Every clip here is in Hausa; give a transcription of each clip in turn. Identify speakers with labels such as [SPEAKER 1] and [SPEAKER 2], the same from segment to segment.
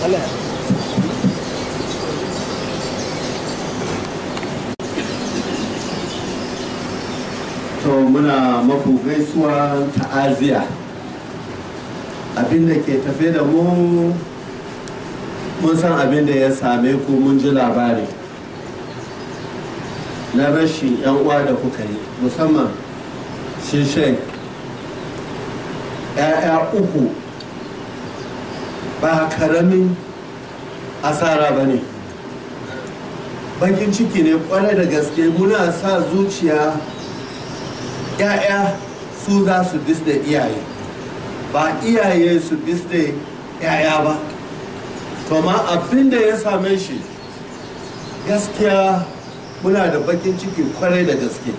[SPEAKER 1] to muna maku gaisuwa ta'aziya abinda ke tafe da mu mun san abin da ya same ku mun ji labari na rashin yan uwa da kuka yi musamman shi shek ‘ya'ya uku ba karamin asara ba ne bakin ciki ne kwarai da gaske muna sa zuciya ‘ya'ya su za su disda iyaye ba iyaye su disda ‘ya'ya ba to ma abin da ya same shi gaskiya muna da bakin ciki kwarai da gaske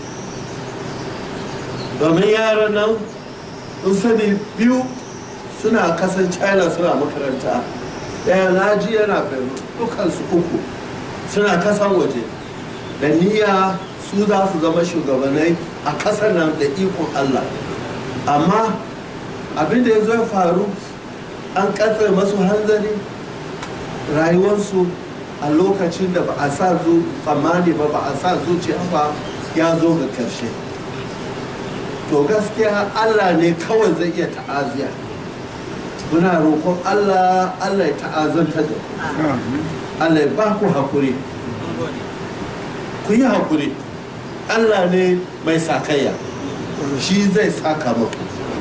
[SPEAKER 1] domin yaran nan sun sani biyu suna kasan china suna makaranta ɗaya na ji yana benin dukansu uku suna kasan waje da niyya su za su zama shugabanai a kasar nan da ikon allah amma abin da ya zo faru an kasar masu hanzari rayuwarsu a lokacin da ba a sa zu tsammani ba ba a sa zuciya ba ya zo ga karshe to gaskiya allah ne kawai zai iya ta'aziya muna roƙon allah allah ya ta'azanta da ku allah ya ba ku hakuri ku yi hakuri allah ne mai sakayya shi zai saka muku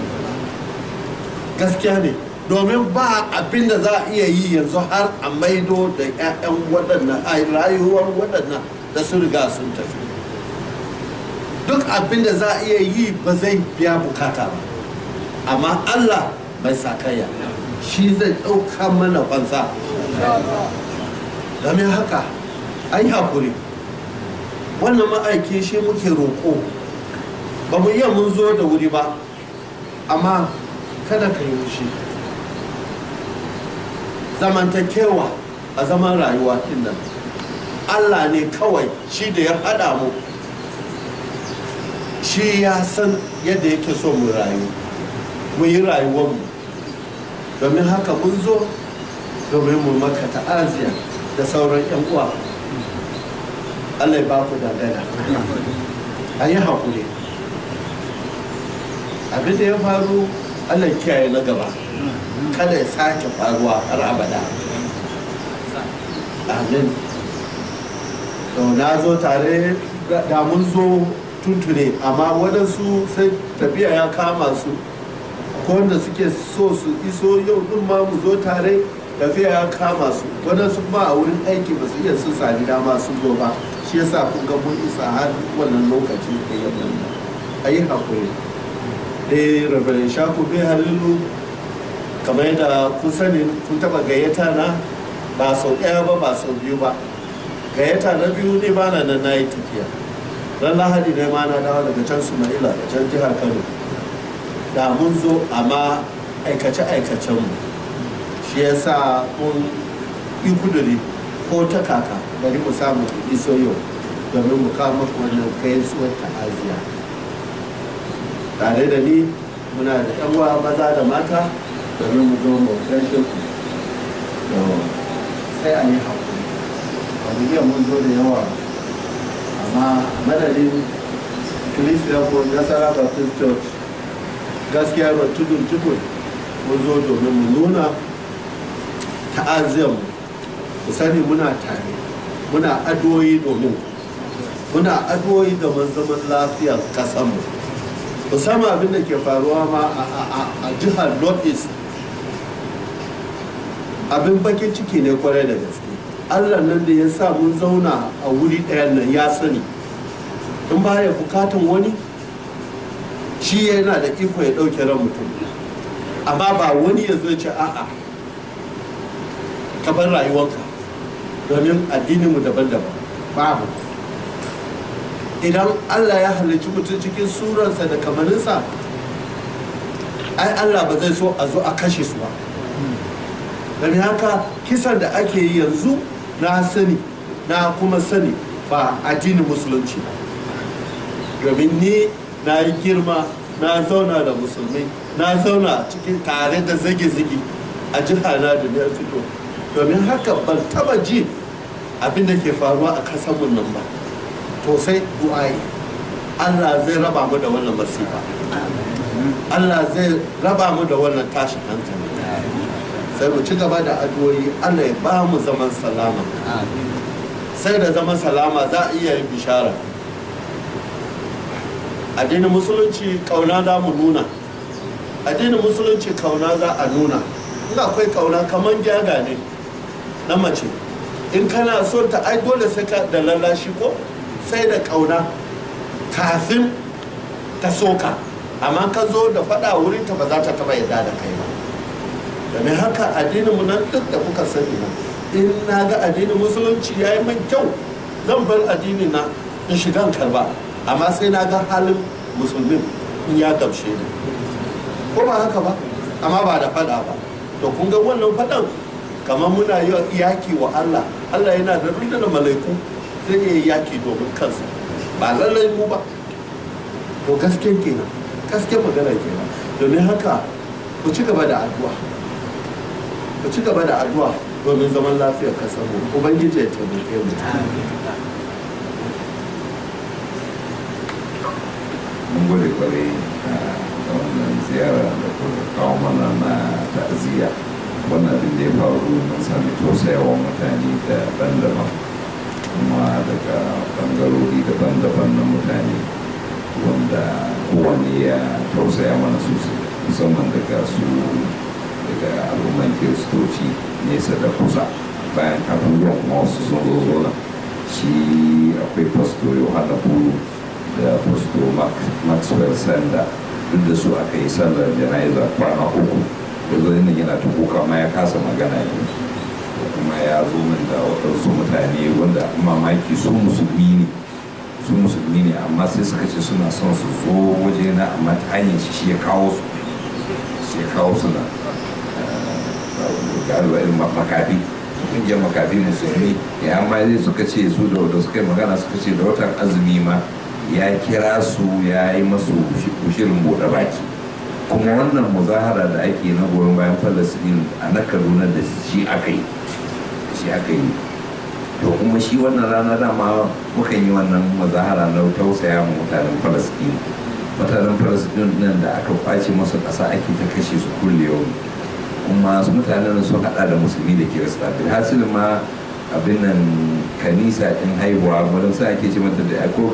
[SPEAKER 1] gaskiya ne domin ba abin da za a iya yi yanzu har a maido da 'ya'yan waɗannan a rayuwar waɗannan da sun riga sun tafi duk abin da za a iya yi ba zai biya bukata ba amma allah mai sakayya shi zai ɗauka mana banza domin haka an yi hakuri wannan ma'aiki shi muke roƙo ba mu iya mun zo da wuri ba amma kada ka yi wushi zamantakewa a zaman rayuwa din nan allah ne kawai shi da ya haɗa mu shi ya san yadda yake so mu rayu mu yi rayuwarmu domin haka mun zo domin mu maka ta'aziya da sauran 'yan uwa allah ya ba ku dangana a yi haƙuri abin da ya faru allah ya kiyaye na gaba kada ya sake faruwa har abada amin to na zo tare da mun zo tuntune amma waɗansu sai tafiya ya kama su ko wanda suke so su iso yau din ma mu zo tare tafiya ya kama su waɗansu kuma a wurin aiki ba su iya sun sami dama sun zo ba shi yasa kun ga mun isa har wannan lokaci da yamma a yi haƙuri eh rabarin shaku bai halilu kamar yadda kun sani kun taba gayyata na ba sau ɗaya ba ba sau biyu ba gayyata na biyu ne ba na nan na yi tafiya ran lahadi ne ma na dawo daga can sumaila da can jihar kano da mun zo amma aikace aikacen mu shi ya sa mun yi kuduri ko ta kaka bari mu samu iso yau domin mu kawo maka wannan gaisuwar ta'aziya tare da ni muna da yan uwa maza da mata domin mu zo mu gaishe ku sai a yi haƙuri ba mu iya mun zo da yawa amma madadin kilisiyar ko nasara baptist church gaskiya ba tudun tukun mun zo domin mu nuna ta'aziyarmu mu sani muna tare muna addu'o'i domin muna addu'o'i da zaman lafiyar kasanmu musamman abin da ke faruwa ma a jihar north east abin bakin ciki ne kwarai da gaske allah nan da ya sa mun zauna a wuri ɗayan nan ya sani in baya bukatan wani shi yana da iko ya ɗauke ran mutum amma ba wani ya zo ce a'a ka bar rayuwarka domin addininmu daban-daban babu idan allah ya halarci mutum cikin surarsa da kamarinsa ai allah ba zai so a zo a kashe su ba domin haka kisan da ake yi yanzu na sani na kuma sani ba addinin musulunci domin ni na yi girma na zauna da musulmi na zauna cikin tare da zage-zage a jiha na da na fito domin haka ban taba ji abin da ke faruwa a kasanmu nan ba to sai du'ai Allah zai raba mu da wannan masifa Allah zai raba mu da wannan tashin hankali sai mu ci gaba da addu'o'i Allah ya ba mu zaman salama sai da zaman salama za a iya yin bishara addinin musulunci kauna za mu nuna addinin musulunci kauna za a nuna in akwai kauna kamar gyaga ne na mace in kana son ta ai dole sai ka da lallashi ko sai da kauna kafin ta soka amma ka zo da faɗa wurin ta ba za ta taba yadda da kai ba domin haka addinin mu nan duk da kuka sani na in na ga addinin musulunci ya yi man kyau zan bar addini na in shiga karba amma sai na ga halin musulmin in ya gamshe ni ko ba haka ba amma ba da faɗa ba to kun ga wannan faɗan kamar muna yi yaki wa Allah Allah yana da rundunar malaiku zai iya yaki domin kansa ba lallai mu ba to gaske kenan gaske magana kenan domin haka ku ci gaba da addu'a ku ci gaba da addu'a domin zaman lafiyar kasar mu ubangiji ya taimake mu
[SPEAKER 2] mun gode kwarai da wannan ziyara da kuma kawo mana na ta'aziyya wannan abin da ya faru mun sami tausayawa mutane daban-daban kuma daga bangarori daban-daban na mutane wanda kowane ya tausaya mana sosai musamman daga su daga al'umman kiristoci nesa da kusa bayan abubuwan kuma wasu sun zo zo nan shi akwai pasto yohana buru da pasto maxwell sanda duk da su aka yi sallar jana'iza kwana uku da zo nan yana ta kuka ma ya kasa magana ne kuma ya zo min da waɗansu mutane wanda mamaki su musulmi ne su musulmi ne amma sai suka ce suna son su zo waje na amma ta hanyar shi shi ya kawo su shi ya kawo su na galiba irin makafi kungiyar makafi musulmi ya amma zai suka ce su da wadda suka yi magana suka ce da watan azumi ma ya kira su ya yi masu shirin buɗe baki kuma wannan muzahara da ake na goyon bayan falasɗin a na kaduna da shi aka yi shi aka yi to kuma shi wannan rana dama mukan yi wannan muzahara na tausaya ma mutanen falasɗin mutanen falasɗin nan da aka kwace masu ƙasa ake ta kashe su kulle yau kuma su mutanen sun haɗa da musulmi da kirista bilhassil ma abin nan kanisa ɗin haihuwa wadda sa ake ce mata da ko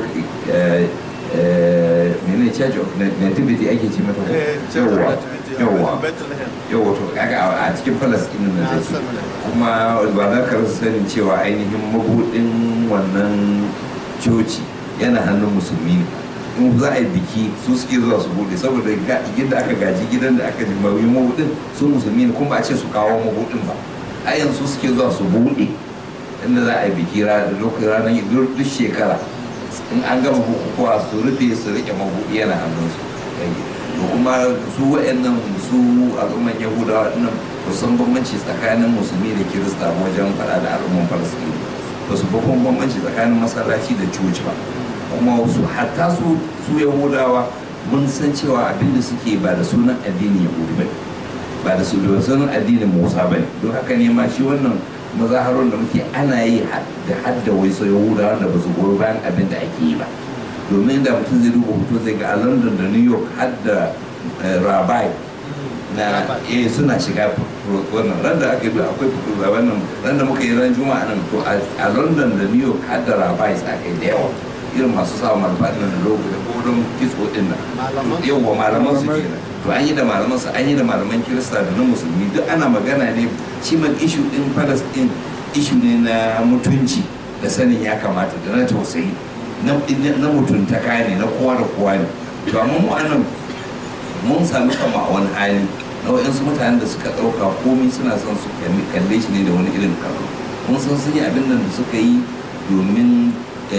[SPEAKER 2] mene church of nativity ake ce mata yawa yawa yawa to kaga a cikin palestine na take kuma ba za ka rasa sanin cewa ainihin mabudin wannan coci yana hannun musulmi ne in za a yi biki su suke zuwa su bude saboda gidan aka gaji gidan da aka jimawi mabudin su musulmi ne kuma ba a ce su kawo mabudin ba a yanzu suke zuwa su bude inda za a yi biki ranar duk shekara in an gama bukukuwa su rufe su rike mabuɗi yana hannunsu da kuma su wa'annan su al'umman yahudawa dinnan ba san bambanci tsakanin musulmi da kirista wajen faɗa da al'umman falasɗini ba su bakon bambanci tsakanin masallaci da coci ba kuma su hatta su su yahudawa mun san cewa abin da suke ba da sunan addinin yahudu ba ba da sunan addinin musa ba ne don haka ne ma shi wannan mazaharar da muke ana yi da hadda wai sai yahudawa da ba su goyi bayan abin da ake yi ba domin da mutum zai duba hoto zai ga a london da new york hadda rabai na eh suna shiga wannan ran da ake akwai wannan ran da muka yi ran juma'a nan to a london da new york hadda rabai sa kai da yawa irin masu sa malfa da logo da kodon kitso din nan yawa malaman su kenan to an yi da malaman su an yi da malaman kirista da na musulmi duk ana magana ne ciman ishu din palestine ishu ne na mutunci da sanin ya kamata da na tausayi na mutuntaka ne na kowa da kowa ne to amma mu anan mun sami kama a wani hali na waɗansu mutanen da suka ɗauka komai suna son su kalle shi ne da wani irin kallo mun san sun yi abin nan da suka yi domin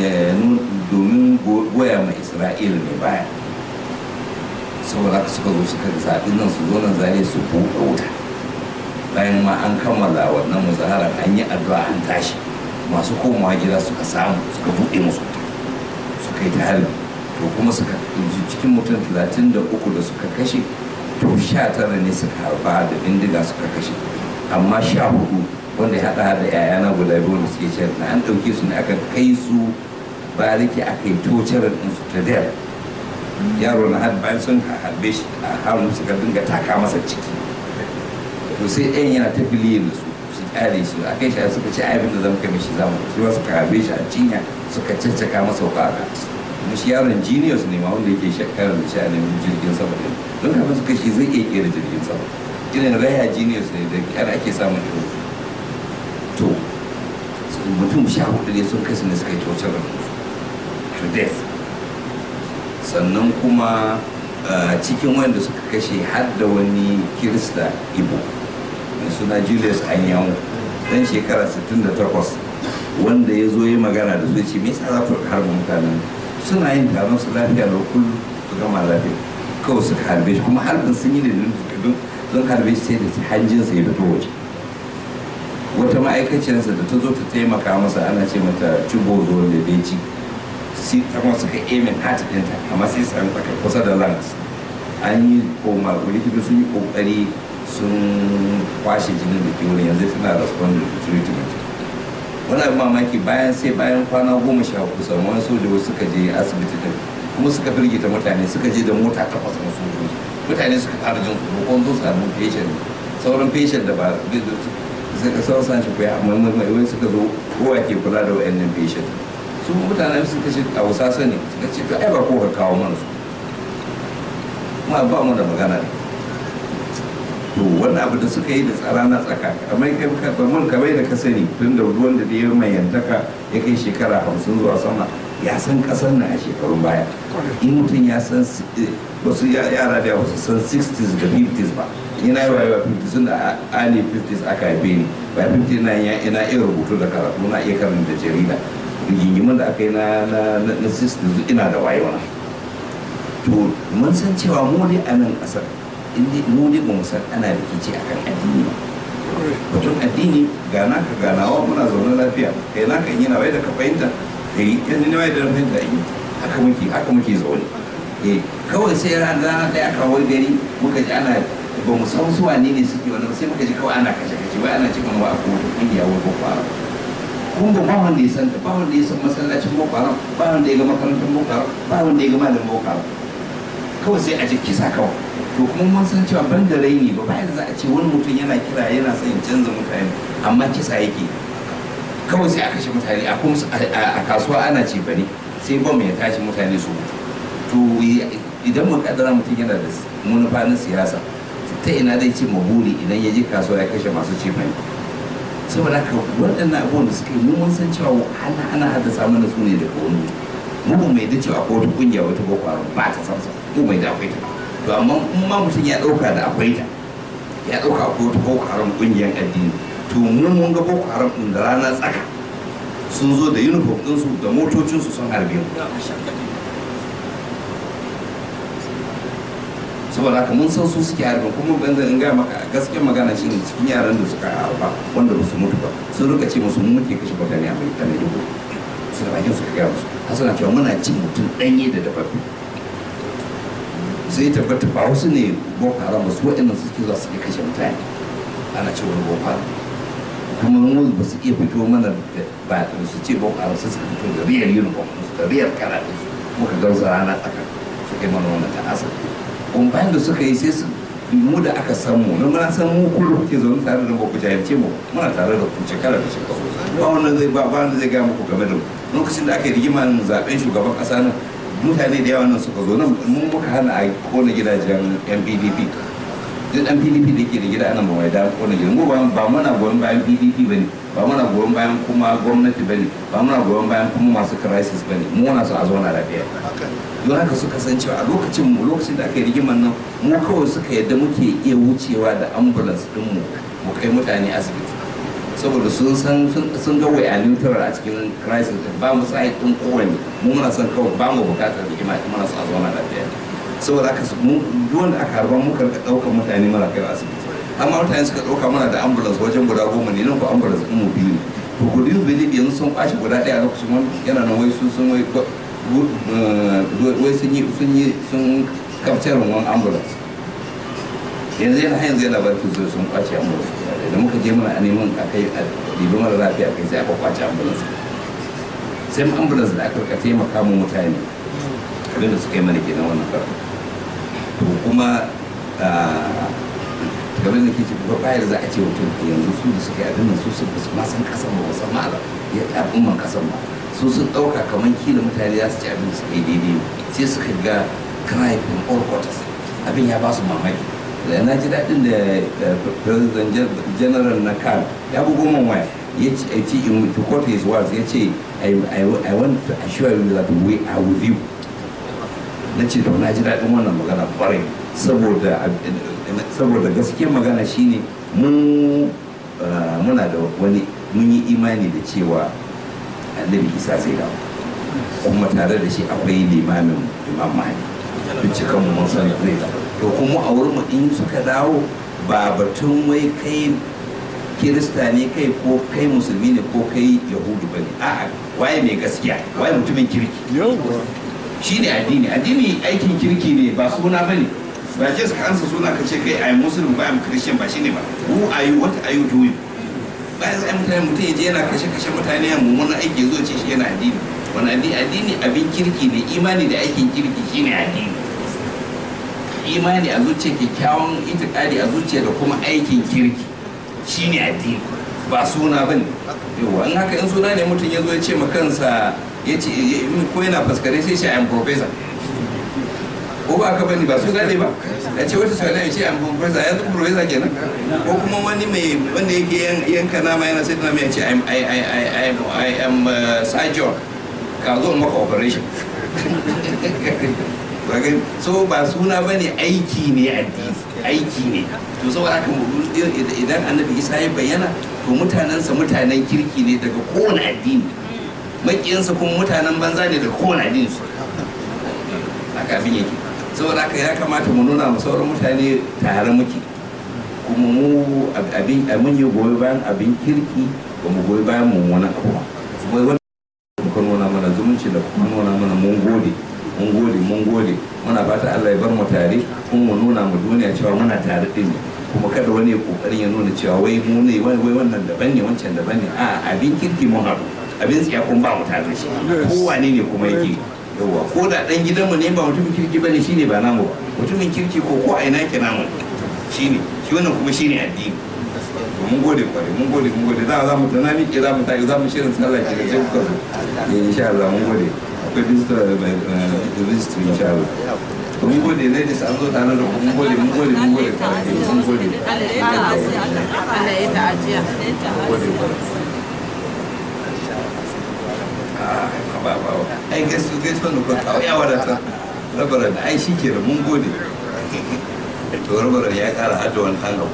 [SPEAKER 2] domin goya ma isra'ila ne baya saboda haka suka zo suka zaɓi nan su zo nan zane su buɗe wuta bayan ma an kammala wannan muzaharar an yi addu'a an tashi masu komawa gida suka samu suka buɗe musu wuta suka yi ta harbi to kuma suka cikin mutum talatin da uku da suka kashe to sha tara ne suka harba da bindiga suka kashe amma sha hudu wanda ya haɗa da yayana guda biyu da suke shan na an ɗauke su ne aka kai su bariki aka yi tocar ɗinsu ta dare yaro na har bayan sun harbe shi a hannu suka dinga taka masa ciki to sai ɗayan yana ta filiyin da su su kyale su a kai shi suka ci abin da zan kai mishi zamu shi ba suka harbe shi a cinya suka caccaka masa wuka aka kuma shi yaron genius ne ma wanda yake shakarar da shi a neman jirgin sama ne don kafin suka shi zai iya kera jirgin sama irin raya genius ne da kyar ake samun irin to mutum sha hudu ne sun kasu ne suka yi tocar to death sannan kuma cikin wanda suka kashe har da wani kirista ibo mai suna julius anyanwu dan shekara 68 wanda ya zo yi magana da su ce me yasa za ku harba mutanen suna yin taron su lafiya da kullum su gama lafiya kawai suka harbe shi kuma harbin sun yi da don sun harbe shi sai da hanjinsa ya fito waje wata ma'aikaciyarsa da ta zo ta taimaka masa ana ce mata cibo zo da bai ci sai ta kuma suka emin hati ɗinta amma sai sami tsaka kusa da lungs an yi koma likita sun yi kokari sun kwashe jinin da ke wurin yanzu tana responding to treatment wani abin mamaki bayan sai bayan kwana goma sha uku sauran wani sojoji suka je asibiti din kuma suka firgita mutane suka je da mota takwas na sojoji mutane suka fara jin tsoro ko zo samu patient sauran patient da ba suka sauran sanci kuwa amma wani suka zo kowa ke kula da wa'annan patient su mutane suka ce a wasa sani suka ce to ai ba ko ka kawo mana su kuma ba mu da magana ne to wani abu da suka yi da tsara na tsaka kamar kai ka mun kamar da ka sani tun da ruwan da ya mai yantaka ya kai shekara hamsin zuwa sama ya san kasar na a shekarun baya in mutum ya san wasu yara da wasu san 60s da 50s ba yana yi wayewa 50s da ali 50s aka haife ni ba 50 na ina iya rubutu da karatu na iya karanta jarida rigingimin da aka yi na na 60s ina da wayewa to mun san cewa mu dai a nan kasar inda mu dai ba mu san ana rikici akan addini ba batun addini ga naka ganawa muna zaune lafiya kai naka yi na wai da ka fahimta kai yan ne wai da fahimta yi haka muke haka muke zaune eh kawai sai ran rana ɗaya aka wai gari muka ji ana ba mu san su wane ne suke wani sai muka ji kawai ana kashe kashe wai ana cikin wa a kowace ƙungiya wai boko haram kun ba ba wanda ya san ba wanda ya san masallacin boko haram ba wanda ya ga makarantar boko haram ba wanda ya ga malamin boko haram kawai sai a ji kisa kawai to kuma mun san cewa ban da raini ba bayan za a ce wani mutum yana kira yana son canza mutane amma kisa yake kawai sai a kashe mutane a kuma a kasuwa ana ce bane sai bom ya tashi mutane su mutu to idan mu kaddara mutum yana da manufa na siyasa ta ina zai ce maburi idan ya je kasuwa ya kashe masu ce bane saboda haka waɗannan abubuwan da suka yi mun san cewa ana ana haddasa mana su ne daga wani mu ba mai da cewa akwai wata kungiya wata boko haram ba ta san mu mai da akwai ta to amma in ma mutum ya ɗauka da akwai ta ya ɗauka akwai wata boko haram kungiyar addini to mu mun ga boko haram ɗin da rana tsaka sun zo da uniform ɗinsu da motocinsu sun harbe mu saboda haka mun san su suke harbe kuma ban zan gaya maka gaskiyar magana shine cikin yaran da suka harba wanda ba su mutu ba sun rika ce musu mun muke kashe mutane a mai tane dubu su da bakin suka gaya musu har suna cewa muna cin mutum ɗanye da dafafi sai tabbata ba wasu ne boko haram su waɗannan suke zuwa suke kashe mutane ana ce wani boko haram kuma mu ba su iya fito mana ba su ce boko haram su suka fito da riyar uniform da riyar kara muka gauza rana tsaka su kai mana wannan ta'asa kuma bayan da suka yi sai su mu da aka san mu na muna san mu kullu kuke zaune tare da ku jahilce mu muna tare da ku shekara da shekaru ba wannan zai ba wanda zai gaya muku game da mu lokacin da aka yi rigima zaben shugaban kasa nan mutane da yawa nan suka zo nan mun muka hana a kona gidajen yan pdp duk dan pdp da ke da gida anan ba mai da kona gidan mu ba muna goyon bayan pdp bane ba muna goyon bayan kuma gwamnati bane ba muna goyon bayan kuma masu crisis bane mu muna so a zauna lafiya don haka suka san cewa a lokacin mu lokacin da aka yi rigimar nan mu kawai suka yadda muke iya wucewa da ambulance din mu mu kai mutane asibiti saboda sun san sun ga wai a neutral a cikin crisis ba mu sa din kowane mu muna son kawai ba mu bukatar rigima muna so a zauna lafiya saboda haka mu duk wanda aka harba muka rika daukar mutane mara kai asibiti amma mutane suka dauka mana da ambulance wajen guda goma ne nan ko ambulance din mu biyu ne to ku biyu bai yanzu sun kwashi guda ɗaya a lokacin wani yana nan wai sun sun wai wai sun yi sun yi sun kamcar wani ambulance yanzu yana yanzu yana barki zo sun kwace ambulance da muka je mana a neman a kai a ɗibi mara lafiya kai sai aka kwace ambulance sai ambulance da aka rika taimaka mu mutane abin da suka yi mana kenan wannan karan to kuma game da ke ce ba bayar za a ce mutum yanzu su da suka yi abin nan su su ba su ma san kasan ba ba san ma'ala ya al'umman kasan ba su sun ɗauka kamar kila mutane za su ci abin da suka yi daidai sai suka ga cry from all quarters abin ya ba su mamaki da na ji daɗin da president general na kan ya bugo min waya ya ce a ce in to quote his words ya ce I want to assure you that we are with you na ce to na ji daɗin wannan magana kwarai saboda saboda gaskiyar magana shine mu muna da wani mun yi imani da cewa annabi isa sai dawo kuma tare da shi akwai limamin imam mahdi duk cikin mun san zai dawo to kuma a wurin mu in suka dawo ba batun wai kai kirista ne kai ko kai musulmi ne ko kai yahudu ba ne a'a waye mai gaskiya waye mutumin kirki shi ne addini addini aikin kirki ne ba suna ba ne ba ce suka ansa suna ka ce kai ayi muslim ba ayi christian ba shine ba who are you what are you doing bayan sai mutane mutum ya je yana kashe kashe mutane ya mummunan aiki zo ce shi yana addini wani addini addini abin kirki ne imani da aikin kirki shine addini imani a zuciya kyakkyawan itikadi a zuciya da kuma aikin kirki shine addini ba suna ba ne yawa in haka in suna ne mutum ya zo ya ce ma kansa ya ce ko yana faskare sai shi am professor ko ba ka bani ba suna ne ba ya ce wata suna ya ce am professor ya zama professor kenan ko kuma wani mai wanda yake yanka nama yana sai nama ya ce I I am surgeon ka zo maka operation so ba suna ba ne aiki ne addini aiki ne to saboda haka idan annabi isa ya bayyana to mutanensa mutanen kirki ne daga kowane addini makiyansa kuma mutanen banza ne daga kowane addini su haka abin yake saboda haka ya kamata mu nuna mu sauran mutane tare muke kuma mu abin mun yi goyi bayan abin kirki ba mu goyi bayan mummunan abu ba muka nuna mana zumunci da kuma nuna mana mun gode mun gode mun gode muna fata Allah ya bar mu tare kuma mu nuna mu duniya cewa muna tare din ne kuma kada wani kokarin ya nuna cewa wai mu ne wai wannan daban ne wancan daban ne a abin kirki mun haɗu abin tsiya kun ba mu tare shi ko wane ne kuma yake yawa ko da dan gidanmu ne ba mutumin kirki bane shine ba namu ba mutumin kirki ko ko a ina ke namu shine shi wannan kuma shine addini mun gode kware mun gode mun gode za mu tana miƙe za mu tafi za mu shirin sallah ke da sai kuka zo insha Allah mun gode akwai visitor da visitor insha Allah mun gode ne da an zo tare da mun gode mun gode mun gode kware mun gode
[SPEAKER 3] Allah ya ta'ajiya
[SPEAKER 2] gode kware ba ba ai gaskiya gaskiya ne ko kawai ya wadata rabaran ai shi ke mun gode to rabaran ya kara hada wani hanga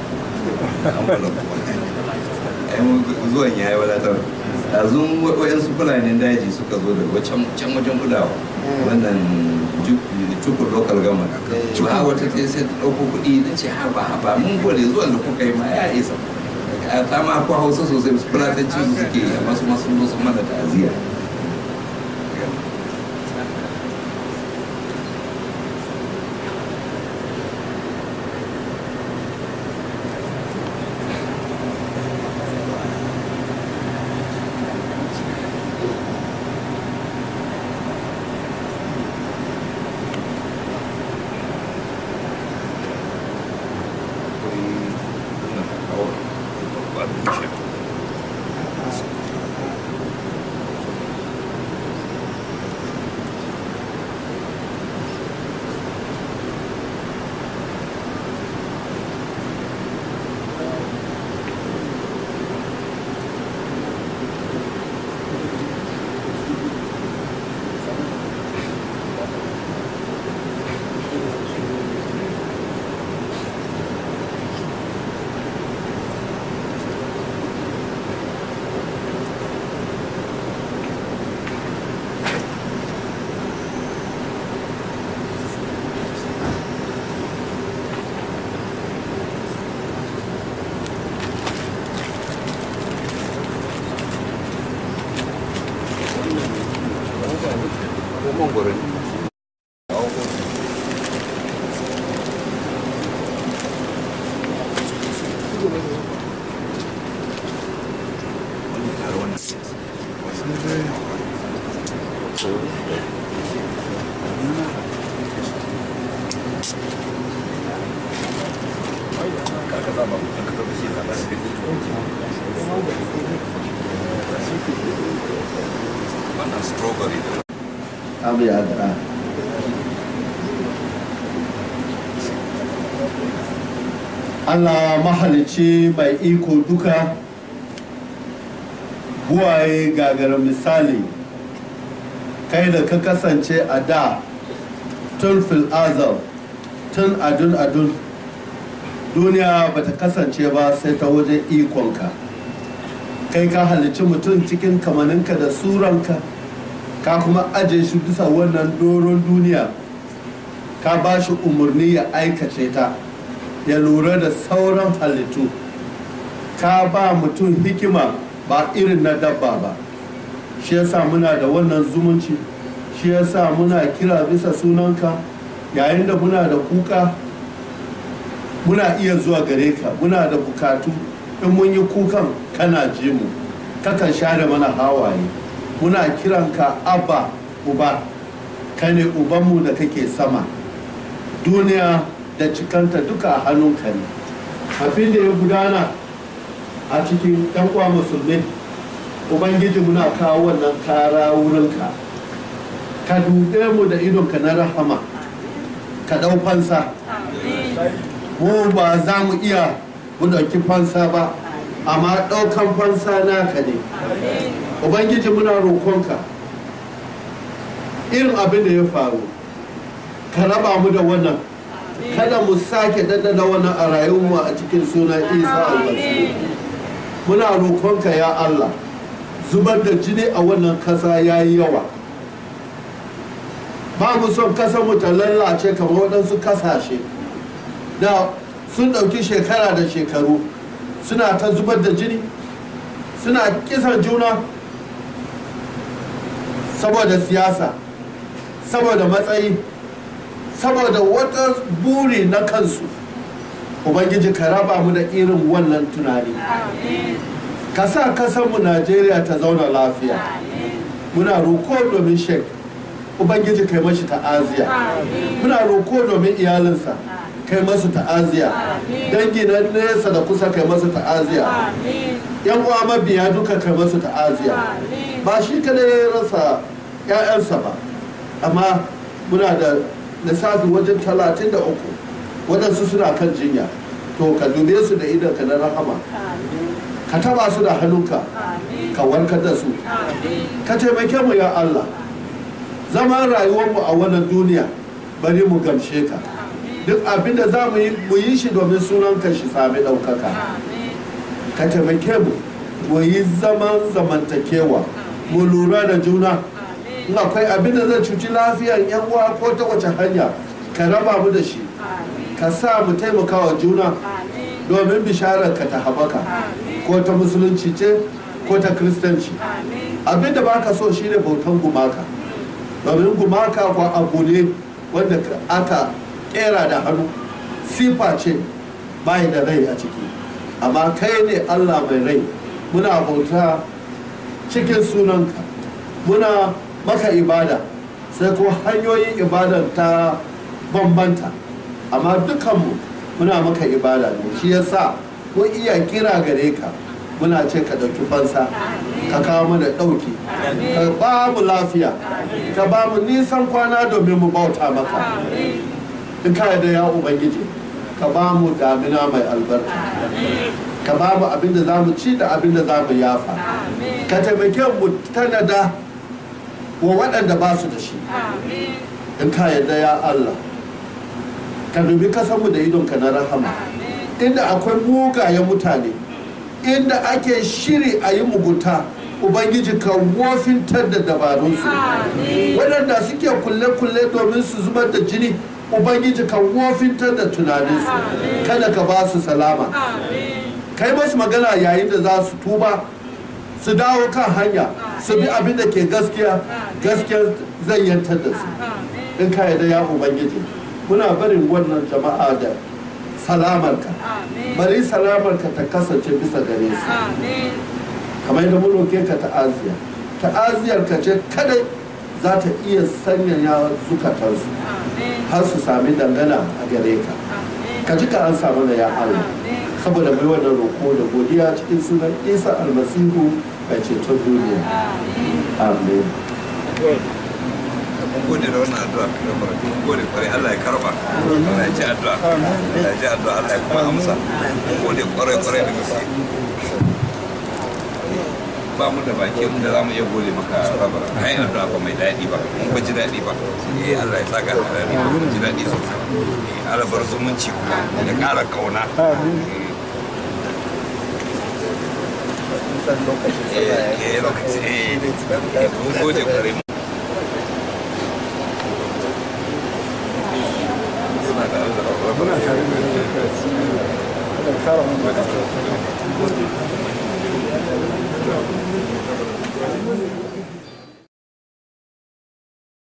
[SPEAKER 2] zuwan ya yi wadatar ɗazun waɗansu fulanin daji suka zo da can wajen gudawa wannan cukur local gama ba wata ta sai ta ɗauko kuɗi na ce haba haba mun gode zuwan da kuka yi ma ya isa ta ma ko hausa sosai fulatanci su suke yi amma su masu zo sun mana ta'aziyya wannan strawberry da
[SPEAKER 1] abu ya addu'a Allah mahalicci mai iko duka buwaye gagara misali kai da ka kasance a da tun fil azal tun adun adun duniya ba ta kasance ba sai ta wajen ikonka kai ka halicci mutum cikin kamaninka da suranka ka kuma aje shi bisa wannan doron duniya ka ba shi umarni ya aikace ta ya lura da sauran halittu ka ba mutum hikima ba irin na dabba ba shi yasa muna da wannan zumunci shi yasa muna kira bisa sunanka yayin da muna da kuka muna iya zuwa gare ka muna da bukatu in mun yi kukan kana ji mu kakan share mana hawaye muna kiranka abba uba ka ne ubanmu da kake sama duniya da cikanta duka a hannunka ne abin da ya gudana a cikin ɗan uwa musulmi ubangiji muna kawo wannan kara wurinka ka dube mu da idonka na rahama ka ɗau fansa mu ba za mu iya mu ɗauki fansa ba amma ɗaukan fansa naka ne ubangiji muna roƙonka irin abin da ya faru ka raba mu da wannan kada mu sake daddada wannan a rayuwarmu a cikin sunan isa almasihu muna roƙonka ya allah zubar da jini a wannan kasa ya yi yawa ba mu son kasa mu ta lallace kamar waɗansu kasashe da sun ɗauki shekara da shekaru suna ta zubar da jini suna kisan juna saboda siyasa saboda matsayi saboda wata buri na kansu ubangiji ka raba mu da irin wannan tunani ka sa kasanmu najeriya ta zauna lafiya muna roko domin shek ubangiji kai mashi ta'aziya muna roko domin iyalinsa kai masu ta'aziya dangi na nesa da kusa kai masu ta'aziya yan uwa mabiya duka kai masu ta'aziya ba shi kada ya rasa 'ya'yansa ba amma muna da lissafi wajen talatin da uku waɗansu suna kan jinya to ka dube su da idanka na rahama ka taba su da hannunka ka warkar da su ka taimake mu ya Allah zaman rayuwarmu a wannan duniya bari mu gamshe ka duk abin da za mu yi mu yi shi domin sunanka shi sami ɗaukaka ka taimake mu mu yi zaman zamantakewa mu lura da juna in akwai abin da zai cuci lafiyar yan uwa ko ta wace hanya ka raba mu da shi ka sa mu taimaka wa juna domin bisharar ka ta haɓaka ko ta musulunci ce ko ta kiristanci abin da baka so shine bautan gumaka domin gumaka ko abu ne wanda aka kera da hannu sifa ce bai da rai a ciki amma kai ne allah mai rai muna bauta cikin sunanka muna maka ibada sai ko hanyoyin ibadan ta bambanta amma dukanmu muna maka ibada ne shi yasa ko iya kira gare ka muna ce ka ɗauki fansa ka kawo mana ɗauki ka ba mu lafiya ka ba mu nisan kwana domin mu bauta maka in ka da ya ubangiji ka ba mu damina mai albarka ka ba mu abin da za mu ci da abin da za mu yafa ka taimake mu tanada wa waɗanda ba su da shi in ka yarda ya Allah ka dubi kasanmu da idonka na rahama inda akwai mugayen mutane inda ake shiri a yi mugunta ubangiji ka wofintar da dabarunsu waɗanda suke kulle-kulle domin su zubar da jini ubangiji ka wofintar da tunaninsu kada ka ba su salama kai masu magana yayin da za su tuba su dawo kan hanya su bi abin da ke gaskiya gaskiya zai yantar da su in ka yarda ya ubangiji muna barin wannan jama'a da salamarka bari salamarka ta kasance bisa gare su
[SPEAKER 3] Amin.
[SPEAKER 1] kamar yadda mun roke ka ta'aziya ta'aziyar ka ce kadai za ta iya sanyaya zukatarsu
[SPEAKER 3] Amin.
[SPEAKER 1] har su sami dangana a gare ka
[SPEAKER 3] Amin.
[SPEAKER 1] ka ji ka an samu da ya Allah
[SPEAKER 3] Amin.
[SPEAKER 1] saboda mai wannan roko da godiya cikin sunan isa almasihu mai ceton duniya amin
[SPEAKER 2] mun gode da wannan addu'a da barka mun gode kwarai Allah ya karba Allah ya ji addu'a Allah ya ji addu'a Allah ya kuma amsa mun gode kwarai kwarai da gaske ba mu da baki mun da zamu iya gode maka rabar ai addu'a ba mai daɗi ba mun ba ji daɗi ba eh Allah ya saka da daɗi ba mun ji daɗi sosai eh Allah bar zumunci kuma da ƙara kauna eh eh lokaci eh mun gode kwarai suna da Allah
[SPEAKER 4] Muna